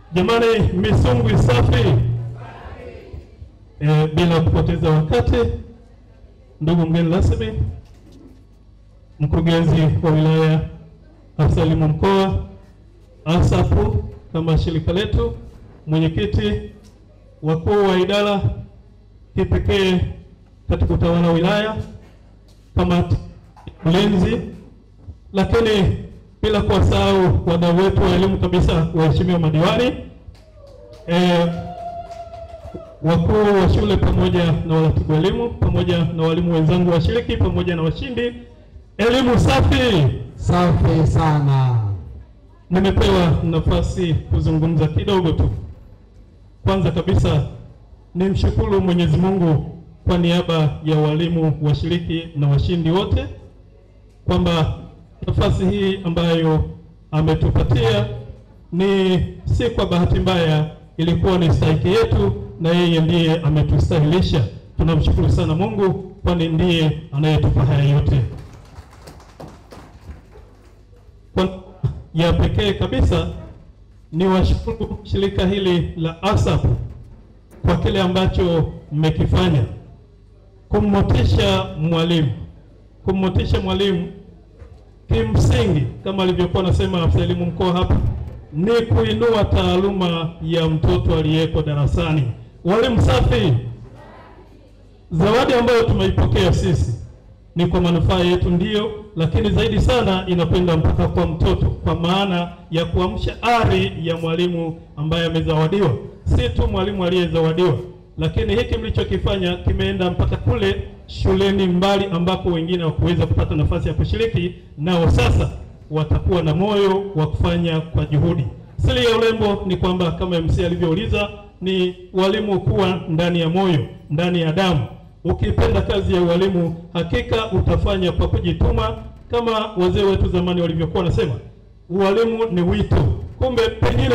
Jamani, misungwi safi. E, bila kupoteza wakati, ndugu mgeni rasmi, mkurugenzi wa wilaya, afisa elimu mkoa, ASAPU kama shirika letu, mwenyekiti, wakuu wa idara kipekee katika utawala wa wilaya, kamati ulinzi, lakini bila kuwasahau wadau wetu wa elimu kabisa, waheshimiwa madiwani, e, wakuu wa shule pamoja na waratibu wa elimu pamoja na walimu wenzangu washiriki pamoja na washindi. Elimu safi. Safi sana. Nimepewa nafasi kuzungumza kidogo tu. Kwanza kabisa nimshukuru Mwenyezi Mungu kwa niaba ya walimu washiriki na washindi wote kwamba nafasi hii ambayo ametupatia ni si kwa bahati mbaya, ilikuwa ni stahiki yetu, na yeye ndiye ametustahilisha. Tunamshukuru sana Mungu, kwani ndiye anayetupa haya yote. Kwa ya pekee kabisa ni washukuru shirika hili la ASAP kwa kile ambacho mmekifanya kummotisha mwalimu, kummotisha mwalimu kimsingi kama alivyokuwa anasema afisa elimu mkoa hapa ni kuinua taaluma ya mtoto aliyeko darasani. Walimu safi. Zawadi ambayo tumeipokea sisi ni kwa manufaa yetu ndiyo, lakini zaidi sana inakwenda mpaka kwa mtoto, kwa maana ya kuamsha ari ya mwalimu ambaye amezawadiwa, si tu mwalimu aliyezawadiwa, lakini hiki mlichokifanya kimeenda mpaka kule shuleni mbali ambako wengine hawakuweza kupata nafasi ya kushiriki, nao sasa watakuwa na moyo wa kufanya kwa juhudi. Siri ya urembo ni kwamba kama MC alivyouliza, ni walimu kuwa ndani ya moyo, ndani ya damu. Ukipenda kazi ya ualimu, hakika utafanya kwa kujituma, kama wazee wetu zamani walivyokuwa wanasema, ualimu ni wito. Kumbe pengine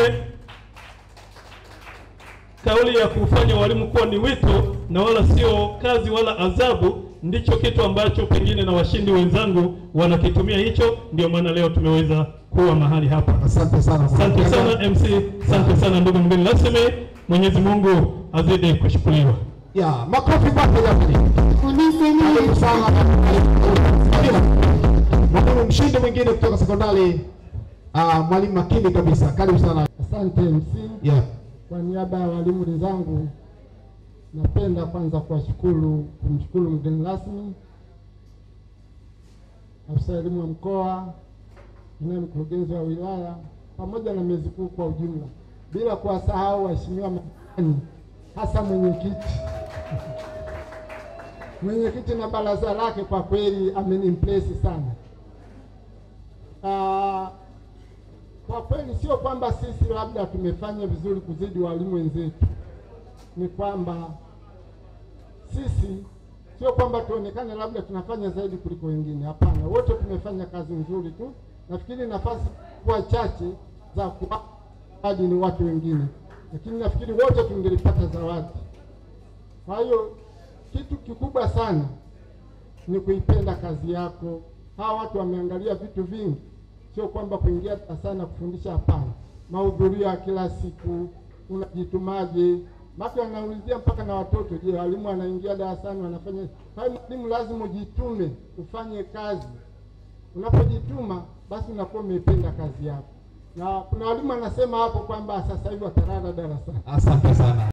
kauli ya kufanya walimu kuwa ni wito na wala sio kazi wala adhabu, ndicho kitu ambacho pengine na washindi wenzangu wanakitumia hicho. Ndio maana leo tumeweza kuwa mahali hapa. Asante sana. Asante sana MC, asante sana ndugu mgeni rasmi. Mwenyezi Mungu azidi kushukuriwa. Ya, makofi kwake jamani. Karibu sana. Mwalimu mshindi mwingine kutoka sekondari ah, mwalimu makini kabisa. Karibu sana. Asante MC. Yeah. Kwa niaba ya walimu wenzangu, napenda kwanza kuwashukuru, kumshukuru mgeni rasmi, afisa elimu wa mkoa, naye mkurugenzi wa wilaya, pamoja na mezi kuu kwa ujumla, bila kuwasahau waheshimiwa madiwani, hasa mwenyekiti mwenyekiti na baraza lake, kwa kweli amenimpresi sana. Ah, kwa kweli sio kwamba sisi labda tumefanya vizuri kuzidi walimu wenzetu, ni kwamba sisi sio kwamba tuonekane labda tunafanya zaidi kuliko wengine. Hapana, wote tumefanya kazi nzuri tu. Nafikiri nafasi kuwa chache za kuwadi ni watu wengine, lakini nafikiri wote tungelipata zawadi. Kwa hiyo kitu kikubwa sana ni kuipenda kazi yako. Hawa watu wameangalia vitu vingi sio kwamba kuingia darasani na kufundisha, hapana. Mahudhurio ya kila siku, unajitumaje? Maka wanaulizia mpaka na watoto, je, walimu wanaingia darasani wanafanya? Kwa hiyo mwalimu lazima ujitume, ufanye kazi. Unapojituma basi unakuwa umeipenda kazi yako, na kuna walimu wanasema hapo kwamba sasa hivi watalala darasani. Asante sana.